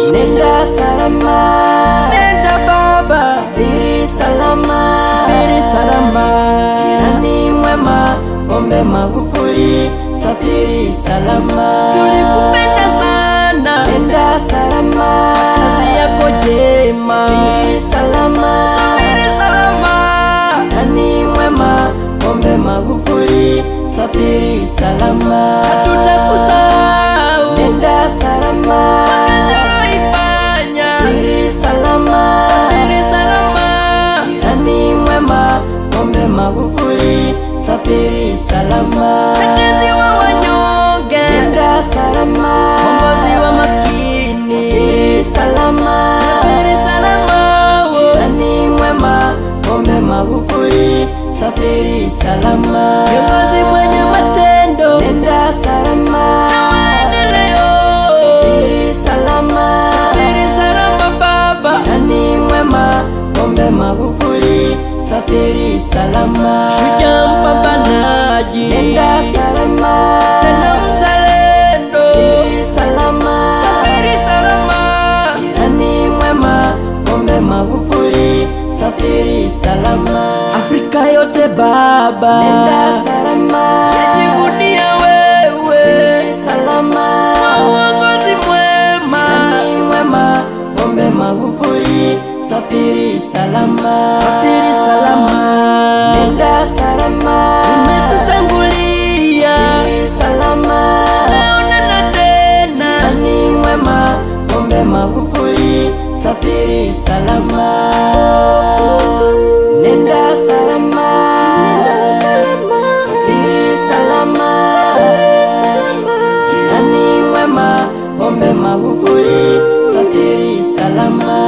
Nenda salama, nenda baba, safiri salama, safiri salama. jirani mwema, Pombe Magufuli, safiri salama, Tulikupenda sana, nenda salama, kazi yako jema, safiri salama, safiri salama. jirani mwema, Pombe Magufuli, safiri salama, Tutakusahau nenda salama, kazi uloifanya, safiri salama, safiri salama. jirani mwema, Pombe Magufuli, safiri salama, Mtetezi wa wanyonge, nenda salama, mkombozi wa maskini, safiri salama, safiri salama. wo. jirani mwema, Pombe Magufuli, safiri salama, Kiongozi mwenye matendo nenda salama, maendeleo, safiri salama, safiri salama baba, jirani mwema, Pombe Magufuli, safiri salama, shujaa mpambanaji, nenda salama, tena mzalendo, safiri salama, safiri salama. jirani mwema, Pombe Magufuli, safiri salama, Afrika yote baba, nenda salama, yajivunia wewe, safiri salama, uongozi mwema, jirani mwema, Pombe Magufuli, safiri salama, safiri salama, nenda salama, umetutangulia, safiri salama, tutaonana tena. jirani mwema, Pombe Magufuli, safiri salama, nenda salama, safiri salama, jirani mwema, Pombe Magufuli, safiri salama,